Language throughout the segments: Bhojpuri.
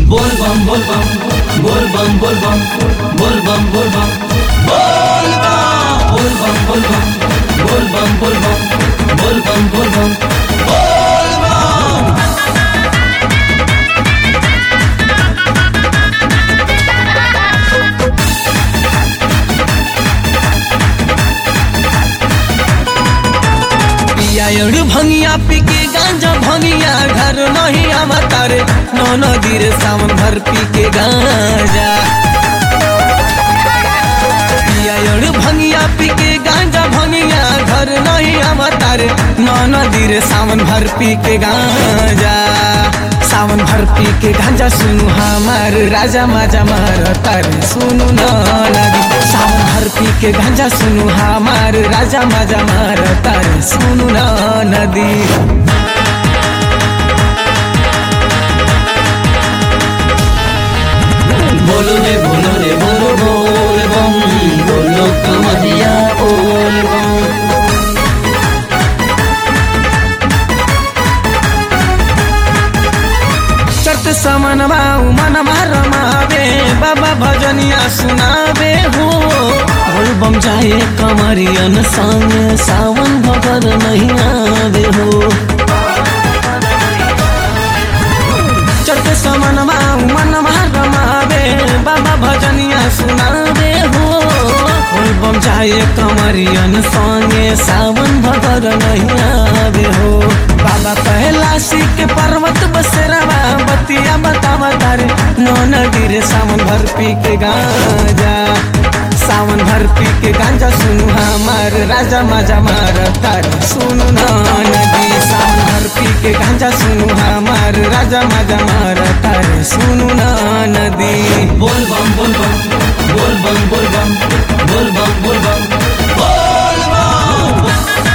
बोल बम बोल बम बोल बम बोल बम बोल बम बोल बम बोल बम बोल बम बोल बम बोल बम बोल बम बोल बम बोल बम पिया एड़ भंगिया पी के गांजा भंगिया घर नहीं आमा तारे नौ नदी रे सावन भर पी के गांजा पिया एड़ भंगिया पी के गांजा भंगिया घर नहीं आमा तारे नौ नदी रे सावन भर पी के गांजा सावन भर पी के गांजा सुनु हमार राजा माजा मार तारे सुनु न नदी सावन भर पी के गांजा सुनु हमार राजा माजा मार तारे सुनु न नदी बोलो रे बोलो रे बोलो बोल बम बोलो कमरिया बोल बम चट समन बाऊ मन रमावे बाबा भजनिया सुनावे हो बोल बम जाए कमरियन संग सावन भगर नहीं आवे हो चट समन बाऊ मन रमावे बाबा भजनिया सुनावे हो बोल बम जाए कमरियन संगे सावन भगर नहीं आवे हो बाबा कैलाशी के पर्वत बसेरावा बतिया बतावा तारे नौ नदी रे सावन भर पी के गांजा सावन भर पी के गांजा सुनु हमार राजा माजा मार तारे सुनु ना नदी सावन भर पी के गांजा सुनु हमार राजा माजा मार तारे सुनु ना नदी बोल बम बोल बम बोल बम बोल बम बोल बम बोल बम बोल बम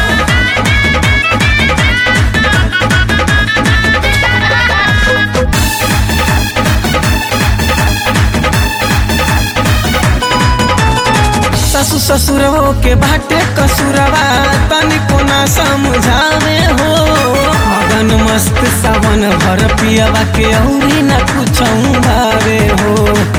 ससु ससुरवो के बाटे कसुरवा तनिको ना समझावे हो मगन मस्त सावन भर पियवा के औरी न कुछ भावे हो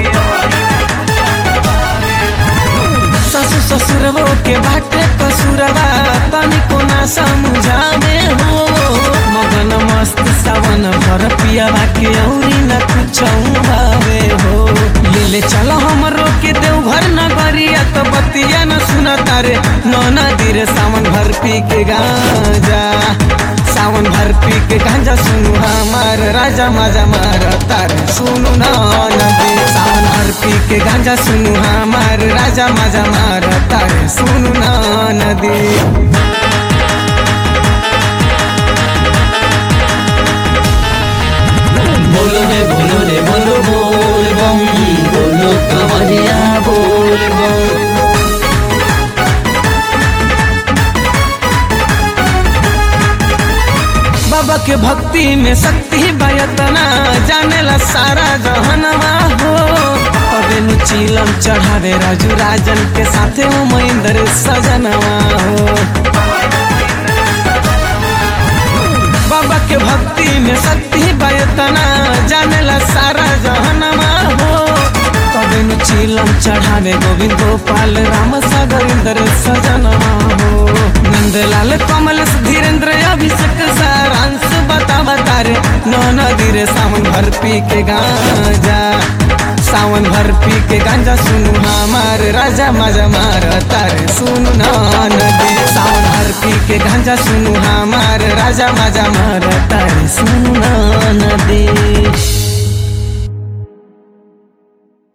ससु ससुरवो के बाटे कसुरवा तनिको ना समझावे हो मगन मस्त सावन भर पियवा के औरी न कुछ भावे हो ले चल हमरो के देवघर नगरिया तो बतिया न सुना तारे नौ नदी रे सावन भर पी के गांजा सावन भर पी के गांजा सुनु हमार राजा माजा मार तारे सुनु ना नदी सावन भर पी के गांजा सुनु हमार राजा माजा मार तारे सुनु ना नदी बोलो रे बोलो रे बोलो बोल बम बोलो कमरिया बोल बम बाबा के भक्ति में शक्ति बयतना जानेला सारा जहनवा हो अबे नु चीलम चढ़ावे राजू राजन के साथे वो महेंद्र सजनवा हो बाबा के भक्ति में शक्ति बयतना जानेला सारा जहनवा हो तबे नु चीलम चढ़ावे गोविंद गोपाल राम सागर इंद्र सजनवा हो नंदलाल कमल धीरेन्द्र अभिषेक सारांश बता बता रे नौ नदी रे सावन भर पी के गांजा सावन भर पी के गांजा सुनु हमार राजा मजा मार तारे सुनु ना नदी सावन भर पी के गांजा सुनु हमार राजा मजा मार तारे सुनु